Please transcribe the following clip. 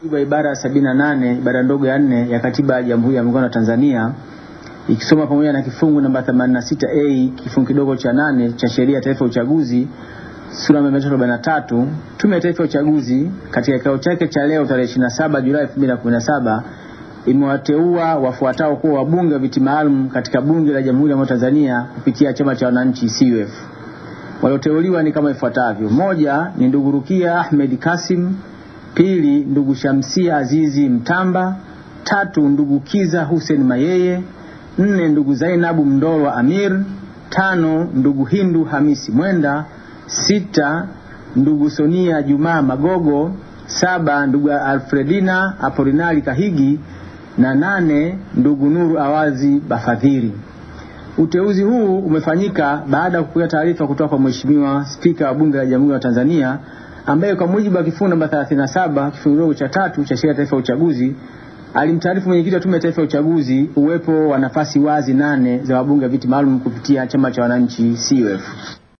wa ibara ya sabini na nane ibara ndogo ya nne ya katiba ya Jamhuri ya Muungano wa Tanzania ikisoma pamoja na kifungu namba 86A kifungu kidogo cha nane cha sheria ya taifa ya uchaguzi sura ya 343 Tume ya Taifa ya Uchaguzi katika kikao chake cha leo tarehe 27 Julai 2017 imewateua wafuatao kuwa wabunge wa viti maalum katika Bunge la Jamhuri ya Muungano wa Tanzania kupitia Chama cha Wananchi CUF. Walioteuliwa ni kama ifuatavyo: moja ni ndugu Rukia Ahmed Kasim, pili ndugu Shamsia Azizi Mtamba, tatu ndugu Kiza Hussein Mayeye, nne ndugu Zainabu Mndolwa Amir, tano ndugu Hindu Hamisi Mwenda, sita ndugu Sonia Jumaa Magogo, saba ndugu Alfredina Apolinari Kahigi na nane ndugu Nuru Awazi Bafadhiri. Uteuzi huu umefanyika baada ya kupokea taarifa kutoka kwa Mheshimiwa Spika wa Bunge la Jamhuri ya Tanzania ambaye kwa mujibu wa kifungu namba 37 kifungu kidogo cha tatu cha sheria ya taifa ya uchaguzi alimtaarifu mwenyekiti wa Tume ya Taifa ya Uchaguzi uwepo wa nafasi wazi nane za wabunge wa viti maalum kupitia Chama cha Wananchi CUF.